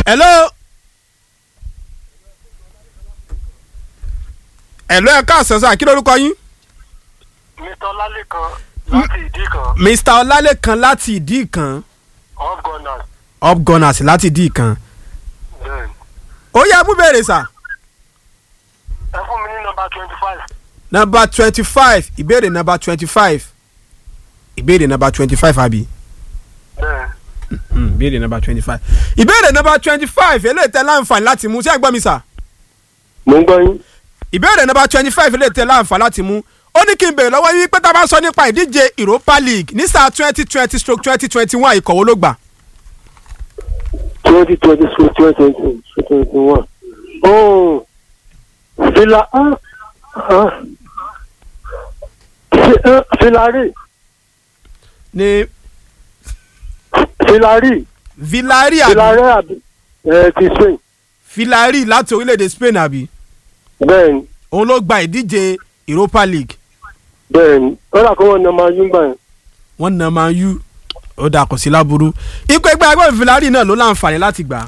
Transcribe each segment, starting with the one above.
hello. hello ẹ káàsán sá kí lórúkọ yín. mr ọlálẹ́kan láti ìdí kan mr ọlálẹ́kan láti ìdí kan off gunners up gunners láti ìdí kan. then ó yẹ mú bèrè sà. ẹ fún mi ní nọmba twenty five nọmba twenty five ìbéèrè nọmba twenty five ìbéèrè nọmba twenty five àbí. then Mm, ìbéèrè nọmba twenty five ìbéèrè nọmba twenty five eléyìí tẹ láǹfààní láti mú ṣé ẹ gbọ́ mi sà. mo ń gbọ́ yín ìbéèrè nọmba twenty five eléyìí tẹ láǹfààní láti mú ó ní kí n béèrè lọ́wọ́ yín pé tá a bá sọ nípa ìdíje Europa League ní sáà twenty twenty stroke twenty twenty one ìkọ̀wé ló gbà. twenty twenty two twenty twenty two twenty one oh fila ah ah Fi- eh, filari ní filari Villarreal àbí filari àbí ẹ ti spain Villarreal láti orílẹ̀-èdè Spain àbí bẹ́ẹ̀ni òun ló gba ìdíje Europa League bẹ́ẹ̀ni ó dà kó wọn nà máa yún gbà yẹn wọ́n na Man U ó dà kò sí láburú ipò ẹgbẹ́ agbẹ́ Villarreal náà ló láǹfààní láti gbà á.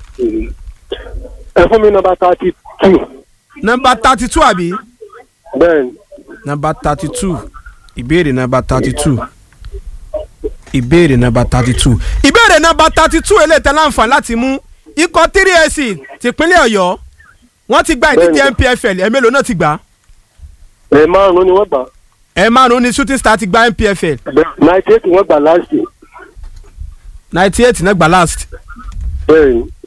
ẹ fún mi nọmba thirty two nọmba thirty two àbí bẹ́ẹ̀ni nọmba thirty two ìbéèrè nọmba thirty two ìbéèrè nọmba thirty two ìbéèrè nọmba thirty two eléyìí tẹ́ láǹfààní láti mú ikọ̀ three ac tìpínlẹ̀ Ọ̀yọ́ wọ́n ti gba ìdíje Bẹ́ẹ̀ni. NPFL ẹ̀ mélòó náà ti gbà á ẹ márùn-ún ni wọ́n gbà ẹ̀ márùn-ún ni shooting star ti gba NPFL ninety eight wọ́n gbà last year ninety eight náà gbà last bẹ́ẹ̀ni